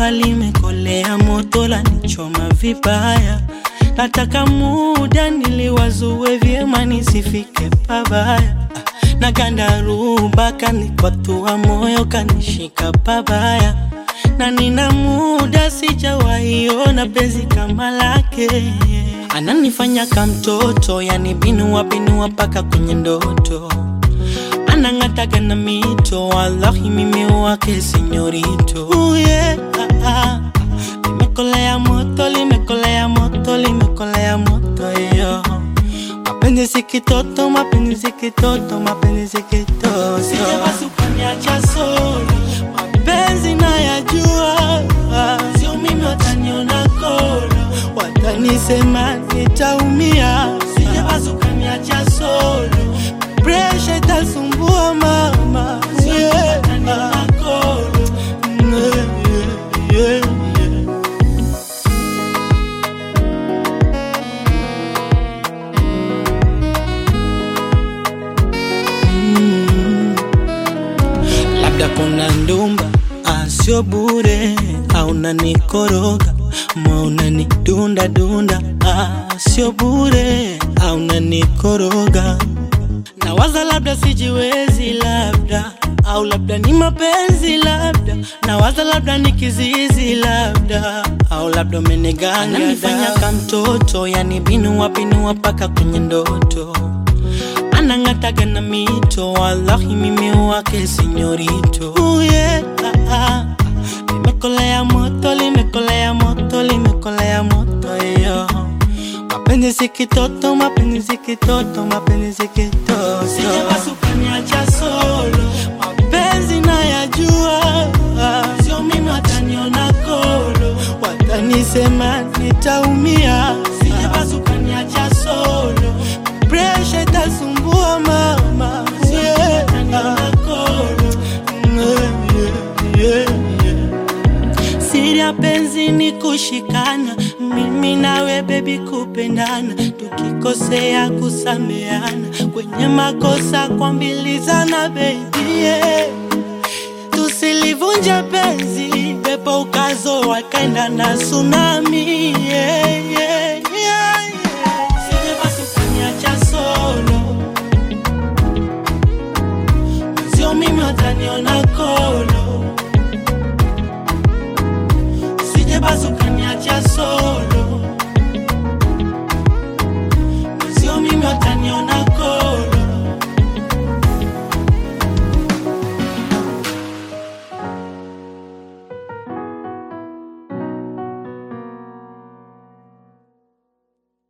jua limekolea, moto la nichoma vibaya. Nataka muda niliwazue vyema, nisifike pabaya. Na gandaruba kanikwatua moyo, kanishika pabaya, na nina muda sijawaiona penzi kama lake. Ananifanya kamtoto, yani binua binua mpaka kwenye ndoto anang'ataga na mito, wallahi mimi wake sinyorito. Uh, yeah, ah, ah. Limekolea moto, limekolea moto, limekolea moto yo. Mapenzi si kitoto, mapenzi si kitoto, mapenzi si kitoto. Sije basi ukaniacha solo, mapenzi nayajua, sio mimi wataniona kolo, watanisema nitaumia. Sije basi ukaniacha solo, presha itasumbua mama, yeah. Yeah, yeah, yeah. labda kuna ndumba asio bure au nanikoroga moyo unanidunda dunda asio bure au nanikoroga nawaza labda sijiwezi labda au labda ni mapenzi labda nawaza labda ni kizizi labda au labda umeniganga nifanya kamtoto yani binua binua mpaka kwenye ndoto anang'ataga na mito, wallahi mimi wake sinyorito. Uh, yeah, ah, ah. Limekolea moto, limekolea moto, limekolea moto yo. Mapenzi si kitoto, mapenzi si kitoto, mapenzi si kitoto. Sije basi ukaniacha solo, mapenzi nayajua, sio mimi wataniona kolo, watanisema nitaumia. Sije basi ukaniacha solo, presha itasumbua mama, yeah. Yeah, yeah, yeah. Siri ya penzi ni kushikana, mimi nawe bebi kupendana, tukikosea kusameana, kwenye makosa kuambilizana bebi yeah. Tusilivunja penzi, pepo ukazo wakaenda na tsunami yeah, yeah, yeah, yeah. Sije basi ukaniacha solo, sio mimi wataniona